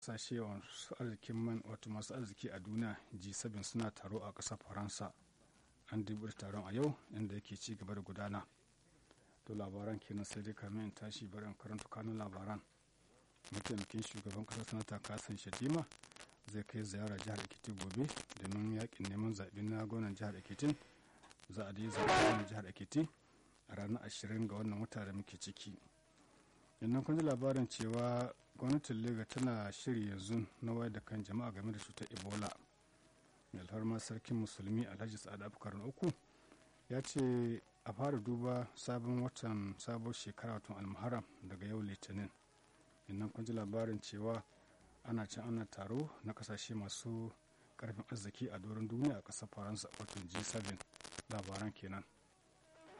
kasashe masu arzikin man wato masu arziki a duniya g7 suna taro a ƙasar faransa an dubi taron a yau inda yake ci gaba da gudana to labaran kenan sai dai kamin in tashi bari in karanta kanun labaran mataimakin shugaban ƙasar sanata kasan shatima zai kai ziyara jihar ekiti gobe domin yakin neman zaɓe na gwamnan jihar ekiti za a yi zaɓe gwamnan jihar ekiti a ranar ashirin ga wannan wata da muke ciki yannan kun ji labarin cewa gwamnatin lega tana shiri yanzu na wayar da kan jama'a game da cutar ebola mai alfarma sarkin musulmi alhaji sa'ad abubakar na uku ya ce a fara duba sabon watan sabon shekara watan almuharam daga yau litinin yannan kun ji labarin cewa ana can ana taro na kasashe masu karfin arziki a doron duniya a ƙasar faransa watan g7 labaran kenan